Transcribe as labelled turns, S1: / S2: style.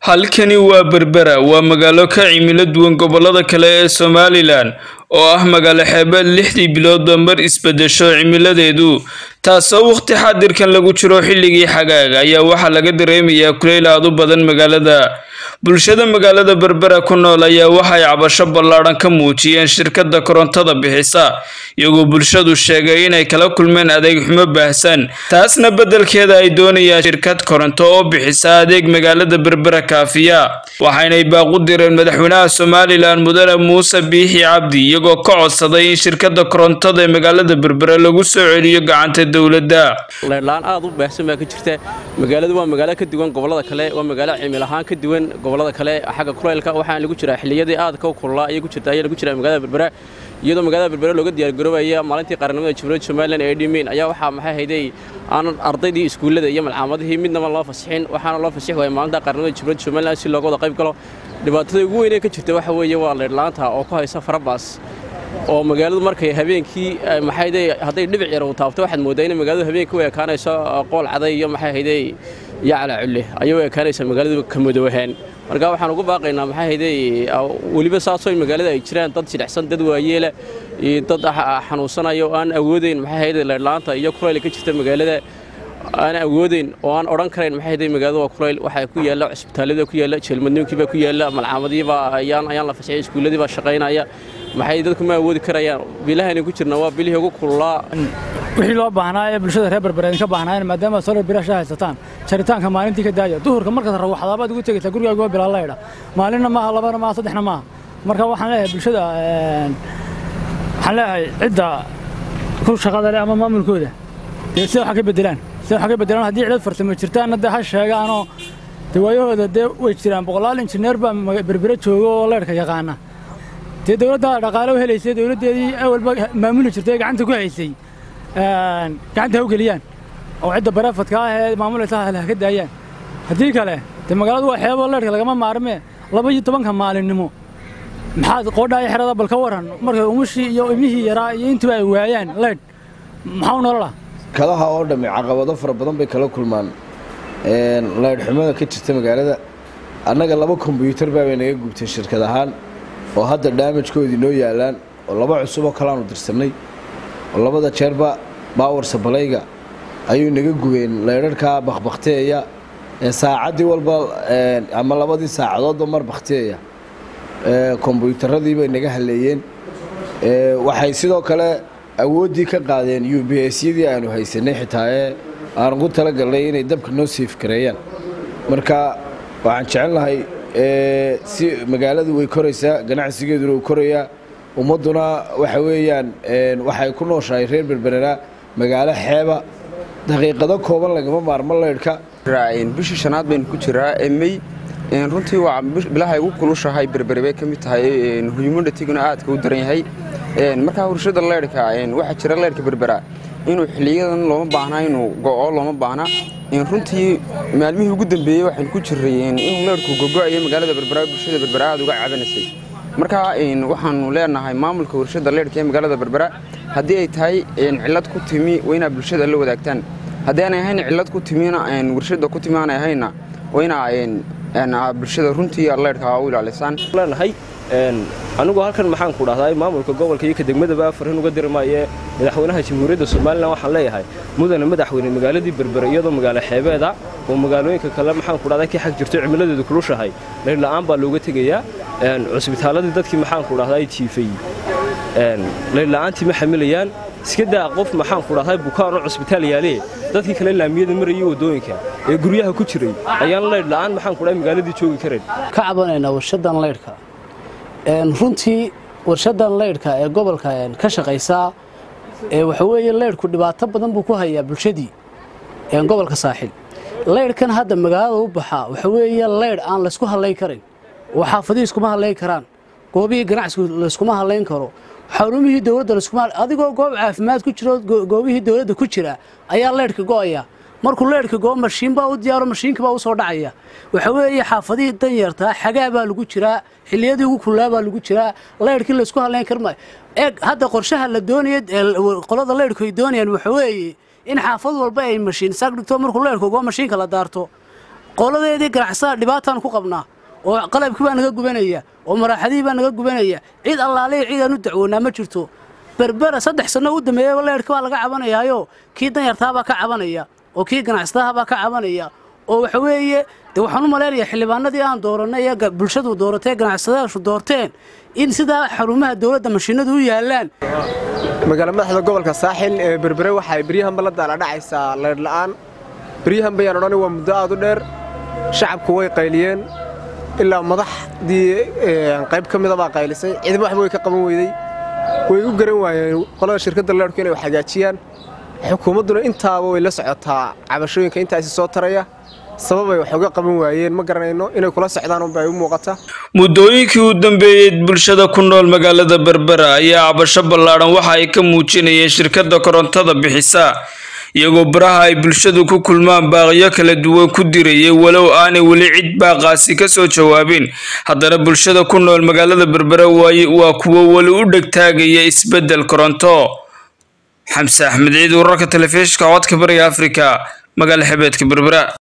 S1: halkani waa berbera waa magaalo ka cimilo duwan gobolada kale ee somalilan oo ah magaalo xeebeed lixdii biloodba mar isbedesho cimiladeedu taasoo waqti xaadirkan lagu jiro xilligii xagaaga ayaa waxaa laga dareemayaa kuleyl aad u badan magaalada bulshada magaalada berbera ku nool ayaa waxay cabasho ballaadhan ka muujiyeen shirkadda korontada bixisa iyagoo bulshadu sheegay inay kala kulmeen adeeg xumo baahsan taasna beddelkeeda ay doonayaan shirkad koronto oo bixisa adeeg magaalada berbera kaafiya waxaynay baaqu direen madaxweynaha somalilan mudane muuse biixi cabdi iyagoo ka codsaday in shirkadda korontada ee magaalada berbera lagu soo celiyo gacanta dowladda
S2: leerlaan aad u baahsan baa ka jirta magaaladu waa magaalo ka duwan gobolada kale waa magaalo cimil ahaan ka duwan gobolada kale xagga kulaylka waxaana lagu jiraa xilliyadii aadka u kululaa ayay ku jirta ayaa lagu jiraa magaalada berbera iyadoo magaalada berbera looga diyaargaroobaya maalintii qaranimada jamhuuriyadda somalilan ee dhimeyn ayaa waxaa maxay hayday aanan ardaydii iskuullada iyo malcaamadihii midnaba loo fasixin waxaana loo fasixi waaya maalinta qaranimada jamhuuriyadda somalilan si looga wada qayb galo dhibaatada ugu weyn ee ka jirta waxa weeye waa leerlaanta oo ku haysa farabaas oo magaaladu markay habeenkii maxay hadday dhibic yar uu taabto waxaad mooddaa inay magaaladu habeenkii u ekaanayso qool caday iyo maxay hayday iyo calaaculle ayay u ekaanaysaa magaaladu ka madowahaan marka waxaan ugu baaqaynaa maxay hayday weliba saasoo magaalada ay jiraan dad jidhacsan dad waayeela iyo dad xanuunsanaya oo aan awoodayn maxay hayday leerlaanta iyo kulayl ka jirta magaalada aan awoodayn oo aan odhan karayn maxay hayday magaalada waa kulayl waxaa ku yaalla cusbitaalada ku yaalla jeelmadniinkiibaa ku yaalla malcaamadiibaa ayaan ayaan la fasixay iskuulladii baa shaqaynaya maxay dadku ma awoodi karayaan bilahaynu ku jirna waa bilihii ugu kululaa
S3: wixii loo baahnaa ee bulshada reer berbereedin ka baahnaayeen maadaama solar bilaasha haysataan jaritaanka maalintii ka daaya duhurka markaad rawaxdaabaad ugu tegaysaa gurigaaga waa bilaa laydha maalinna maaha labana maaha saddexna maaha marka waxaan leeyahay bulshada waxaan leeyahay cidda ku shaqada leh ama maamulkooda dee sida waxa ka bedelaan sida waxa ka bedelaan haddii cidad farsamo jirtaanna dee ha sheegaanoo dee waayahooda dee way jiraan boqolaal injineer baa berbere jooga oo leydhka yaqaana dee dowladda dhaqaale u helaysay dowladdeedii awalba maamuli jirtay ee gacanta ku haysay gacanta ha u geliyaan oo cidda barafadka ah ee maamulaysa ha ka daayaan haddii kale dee magaaladu waa xeebo leydhka lagama maarmee laba iyo tobanka maalinimo maxaad qoodhaa iyo xerada bal ka waran markay umushii iyo imihii yaraa iyo intuba ay waayaan leydh maxaa u nolola
S4: kadaha oo dhammi caqabado fara badan bay kala kulmaan leydhxumada ka jirta magaalada annaga laba kombyuutar baabay naga gubtay shirkad ahaan oo hadda daamajkoodii noo yaalaan oo laba cusub oo kaleaanu dirsannay oo labada jeerba baawar sabalayga ayuu naga gubeen leydharhkaa bakbakteeya ee saacaddii walba ama labadii saacadoodba mar bakteeya kombyuutaradii bay naga haleeyeen waxay sidoo kale awooddii ka qaadeen u b syadii aanu haysanay xitaa ee aan ugu talagalnay inay dabka noo siifgareeyaan marka waxaan jecel lahay si magaaladu way koraysaa ganacsigeeduna uu korayaa ummadduna waxa weeyaan waxay ku nooshahay reer berberera magaalo xeeba daqiiqado kooban lagama maarmo leydhka
S5: bishii shanaad baynu ku jiraa mey runtii waa bilahay ugu kulushahay berbere bay ka mid tahay huyumadhatiguna aadka u daran yahay markaa hurshada leydhka waxaa jira leydhka berbera inuu xiliyadan looma baahnaa inuu go'o looma baahna runtii maalmihii ugu dambeeyey waxaynu ku jiray inuu leydhku gogo'ayo magaalada berbera bulshada berbera aad uga cabanaysay markaa waxaanu leenahay maamulka warshada leydhka ee magaalada berbera haddii ay tahay cillad ku timi waa inaa bulshada la wadaagtaan haddii aanay ahayn cillad ku timina warshada ku timi aanay ahayna waa inaa bulshada runtii leydhka u ilaalisaan
S6: leenahay anigu halkan maxaan ku dhahdaa maamulka gobolka iyo ka degmadaba afarin uga dirmaayee madaxweynaha jamhuuriyadda somalilan waxaan leeyahay mudane madaxweyne magaaladii berbere iyadoo magaalo xeebeeda oo magaalooyinka kale maxaan ku dhahdaa ka xag jirto cimiladeedu kulushahay leydhla'aan baa looga tegayaa cusbitaaladii dadkii maxaan ku dhahdaa jiifay leydhla'aantii ma xamilayaan iska daa qof maxaan ku dhahdaa bukaanoo cusbitaal yaalee dadkii kale laamiyada marayay waddooyinka ee guryaha ku jiray ayaan leydhla'aan maxaan ku dhahay magaaladii joogi karayn
S7: ka cabanaynaa warshadan leydhka runtii warshadan leydhka ee gobolka ka shaqaysaa waxa weeye leydhku dhibaato badan buu ku hayaa bulshadii gobolka saaxil leydhkan hadda magaalada u baxaa waxa weeye leydh aan laysku hadlayn karin oo xaafadihii iskuma hadlayn karaan goobihii ganacsigu layskuma hadlayn karo xarumihii dowladda layskuma adigoo goob caafimaad ku jiro goobihii dowladda ku jira ayaa leydhka go'aya markuu leydhka goo mashiin baa u diyaaro mashiinka baa u soo dhacaya waxa weeye xaafadihii danyartaa xagaa baa lagu jiraa xilliyadii ugu kullaa baa lagu jiraa leydhkii laysku hadlayn karmaayo eeg hadda qorshaha la doonaya qolada leydhku ay doonayaan waxa weeye in xaafad walba ay mashiin saag dhigto markuu leydhka goo mashiinka la daarto qoladeedii ganacsatada dhibaataan ku qabnaa oo qalabkii baa naga gubanaya oo maraaxadihii baa naga gubanaya cid allaaliya ciidaan u dacwoonaa ma jirto berbera saddex sanno u dambeeyaba leyrhka baa laga cabanayaayo kii danyartaabaa ka cabanaya oo kii ganacsadahabaa ka cabanaya oo waxa weeye dee waxaan u malaynayaa xildhibaanadii aan doorannay ee bulshadu dooratay ganacsadayaashu doorteen in sidaa xarumaha dowladda mashiinadu u yaallaan
S8: magaala madaxda gobolka saaxil ee berbere waxay beryahanba la daaladhacaysaa leydhla'aan beryahan bayaan odhan waa muddo aad u dheer shacabku way qayliyeen ilaa madaxdii qayb ka mida baa qaylisay ciidamo waxba way ka qaban weydey way u garan waayeen qolada shirkadda leerhku inay wax hagaajiyaan xukuumadduna intaaba way la socotaa cabashooyinka intaasi soo taraya sababay wax uga qaban waayeen ma garanayno inay kula socdaan unba ay u muuqata
S1: muddooyinkii u dambeeyey bulshada ku nool magaalada berbera ayaa cabasho ballaadhan waxa ay ka muujinayeen shirkadda korontada bixisa iyagoo baraha ay bulshadu ku kulmaan baaqyo kala duwan ku dirayay walow aanay weli cid baaqaasi ka soo jawaabin haddana bulshada ku nool magaalada berbera waaye waa kuwo weli u dhegtaagaya isbeddel koronto xamse axmed ciid wararka telefishinka codka bariga afrika magaala xebeedka berbera